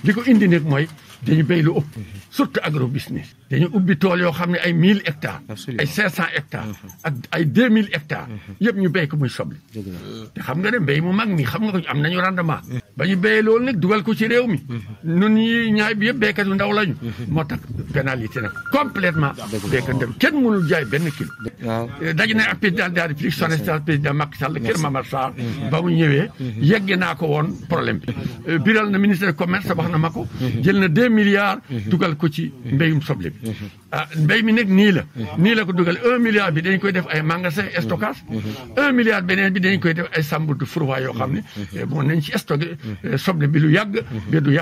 li ko indi nag mooy dañu béy lu ëpp surtout agro business dañu ubbi tool yoo xam ne ay mille hectares ay cinq cent hectares ak ay deux mille hectares yëpp ñu béy ko muy soble te xam nga ne mbéy mu mag mi xam nga ko am nañu rendement ba ñu béyee loolu nag dugal ko ci réew mi nun ñi ñaay bi yëpp béykat yu ndaw lañu moo tax pénalité nag complètement béykat dem kenn mënul jaay benn kilo daje na ak président de la République son excellence président Macky Sall kër Mamar Sarr ba mu ñëwee yegge naa ko woon problème bi biral na ministre du commerce wax na ma ko jël na deux milliards dugal ko ci mbéyum soble bi ah mbéy mi nag nii la nii la ko dugal un milliard bi dañ koy def ay magasin stockage un milliard beneen bi dañ koy def ay chambre de froid yoo xam ne bon nañ ci stocké soble bi lu yàgg ba du yàgg